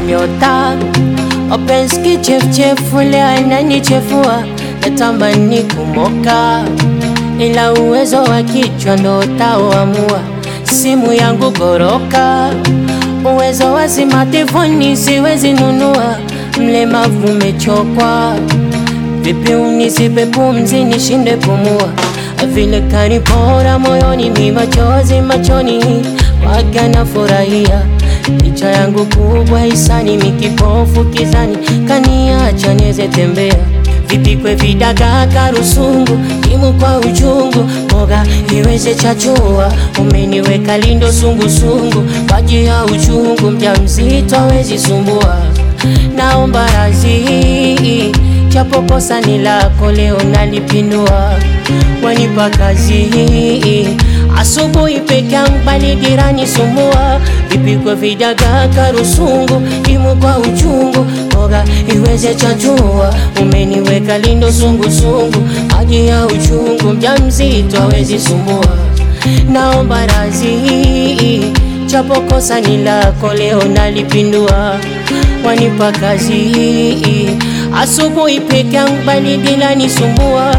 nyota mapenzi kichefuchefu leo ananichefua natamani kumoka ila uwezo wa kichwa ndo utaoamua simu yangu goroka uwezo wa simatifoni siwezi nunua mlemavu umechokwa vipi unisipe pumzi nishinde pumua vile kanipora moyoni mi machozi machoni waga na furahia picha yangu kubwa isani mikipofu kizani kaniacha niweze tembea vipikwe vidagaa karusungu imu kwa uchungu mboga iweze chachua umeniweka lindo sungusungu maji ya uchungu mja mzito awezi sumbua naomba razi japo kosa ni lako leo nalipindua wanipa kazi asubuhi peke yangu bali dirani sumbua vipikwe vidagaa karusungu imu kwa uchungu mboga iweze chachua umeniweka lindo sungusungu maji ya uchungu mja mzito awezi sumbua naomba razi japo kosa ni lako leo nalipindua wanipa kazi asubuhi peke yangu bali dilani sumbua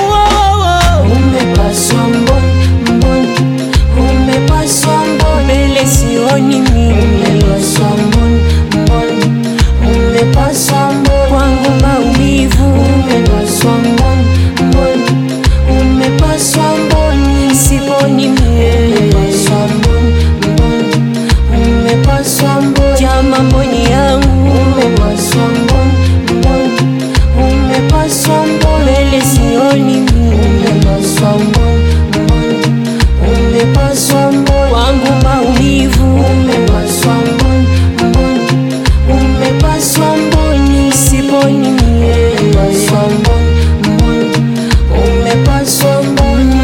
umepaswa mboni mboni umepaswa mboni mbele sioni mimi umepaswa mboni mboni umepaswa mboni kwangu maumivu umepaswa mboni mboni umepaswa mboni siponi mie umepaswa mboni mboni umepaswa mboni jama mboni yangu umepaswa mboni mboni umepaswa mboni mbele sioni mimi umepaswa mboni mboni umepaswa mboni kwangu maumivu umepaswa mboni mboni umepaswa mboni siponi mie umepaswa mboni mboni umepaswa mboni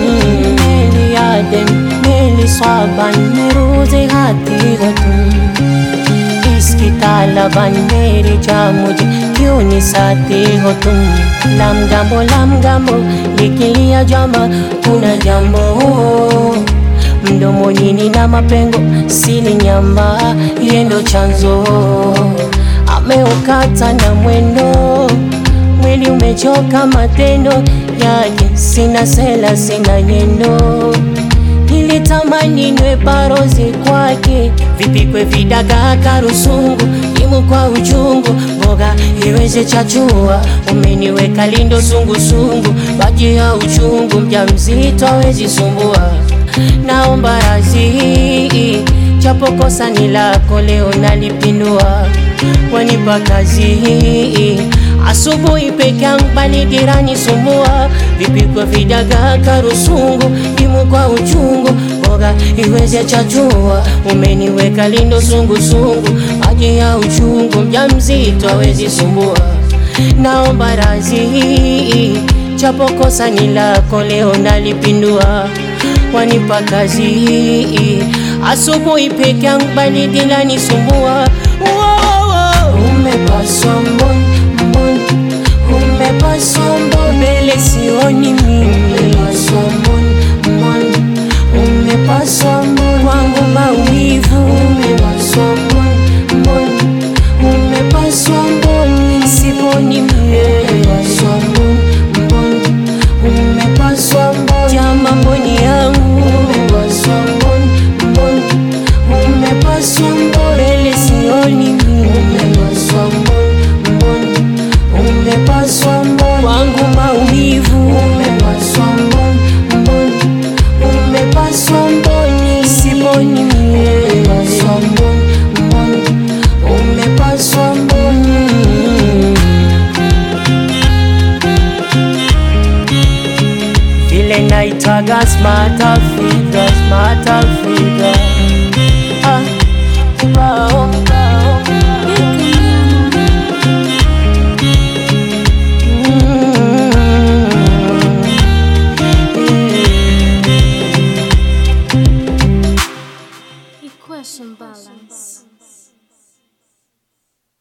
meli adem meli swaban meruze hati गतुम इसकी तालाबान मेरी जा मुझे क्यों निसाते हो तुम लम gambo lam gambo likilia jamba kuna jambo mdomoni nina mapengo sili nyamba yendo chanzo ameukata na mwendo mwili umechoka matendo yake sina sela sina nyendo nilitamani nwe barozi kwake vipikwe vidagaa karusungu imu kwa uchungu mboga iweze chachua umeniweka lindo sungusungu maji ya uchungu mja mzito awezi sumbua naomba razi japo kosa ni lako leo nalipindua wanipa kazi asubuhi peke yangu bali dirani sumbua vipikwe vidagaa karusungu imu kwa uchungu mboga iweze chachua umeniweka lindo sungusungu maji ya uchungu mja mzito awezi sumbua naomba razi japo kosa ni lako leo nalipindua wanipa kazi asubuhi peke yangu bali dilani sumbua umepaswa mboni mboni umepaswa mboni mbele sioni mimi umepaswa mboni mboni umepaswa mboni kwangu maumivu umepaswa mboni mboni umepaswa mboni siponi mie umepaswa mboni mboni umepaswa mboni jama mboni yangu umepaswa mboni mboni umepaswa mboni mbele sioni mimi umepaswa mboni mboni umepaswa mboni kwangu maumivu umepaswa mboni mboni umepaswa mboni siponi mie umepaswa mboni mboni umepaswa mboni vile naitaga smart Africa, smart Africa